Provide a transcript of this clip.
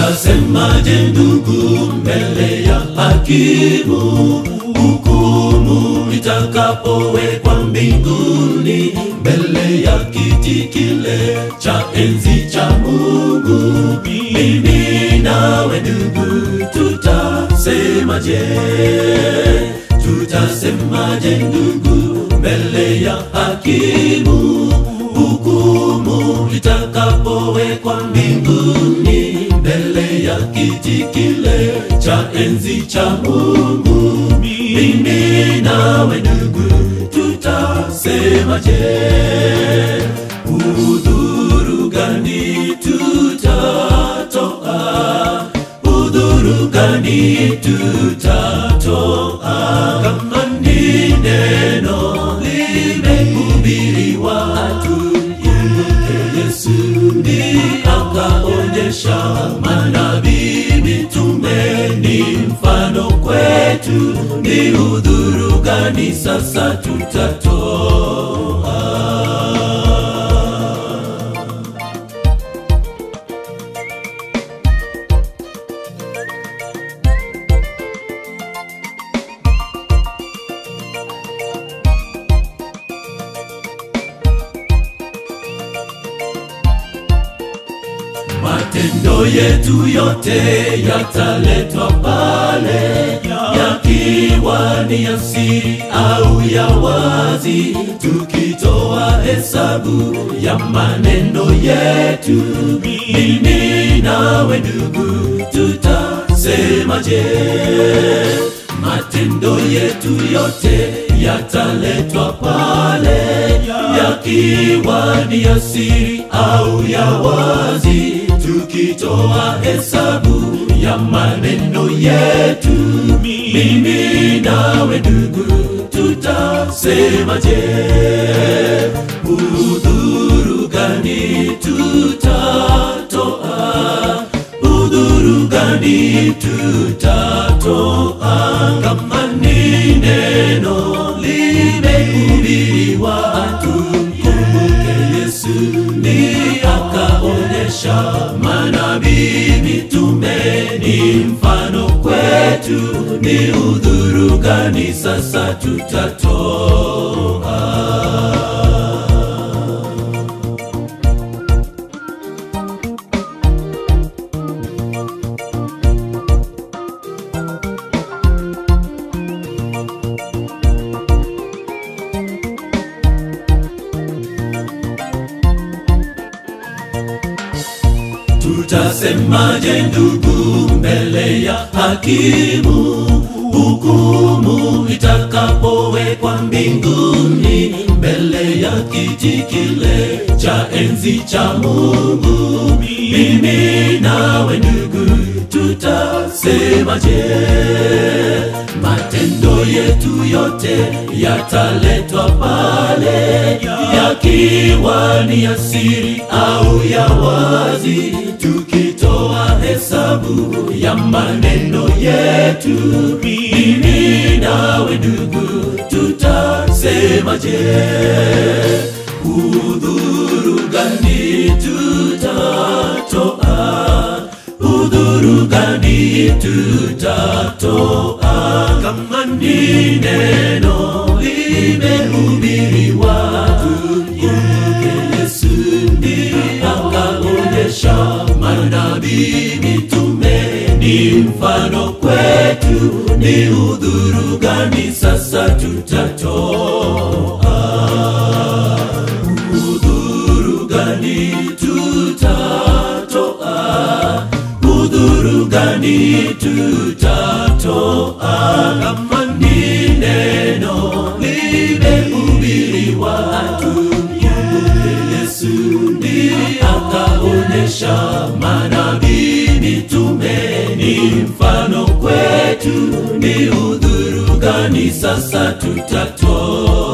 tutasemaje ndugu mbele ya hakimu hukumu itakapowekwa mbinguni mbele ya kiti kile cha enzi cha mungu mimi nawe ndugu tutasemaje tutasemaje ndugu mbele ya hakimu hukumu itakapowekwa mbinguni mbele ya kiti kile cha enzi cha mungu mimi nawe ndugu tutasemaje udhuru gani tutatoa udhuru gani tutatoa kama ni neno limehubiriwa tumkumbuke yesu ndi akaonyesha manabii mitume ni mfano kwetu ni udhuru gani sasa tutatoa matendo yetu yote yataletwa pale yakiwa ni ya siri au ya wazi tukitoa hesabu ya maneno yetu mimi nawe ndugu tutasemaje matendo yetu yote yataletwa pale yakiwa ni ya siri au ya wazi tukitoa hesabu ya maneno yetu mimi nawe ndugu tutasemaje udhuru gani tutatoa udhuru gani tutatoa kama ni neno limehubiriwa tumkumbuke yesu ni akaonyesha manabii mitume ni mfano kwetu ni udhuru gani sasa tutatoa tutasemaje ndugu mbele ya hakimu hukumu itakapowekwa mbinguni mbele ya kiti kile cha enzi cha mungu mimi nawe ndugu tutasemaje matendo yetu yote yataletwa pale yakiwa ni ya siri au ya wazi tukitoa hesabu ya maneno yetu mimi nawe ndugu tutasemaje udhuru gani tutatoa udhuru gani tutatoa kama ni neno limehubiriwa tumkumbuke yesu ndi akaonyesha manabii mitume ni mfano kwetu ni udhuru gani sasa tutatoa udhuru gani tutatoa udhuru gani tutatoa kama ni neno limehubiriwa tumkumbuke yesu ndi akaonyesha manabii mitume ni mfano kwetu ni udhuru gani sasa tutatoa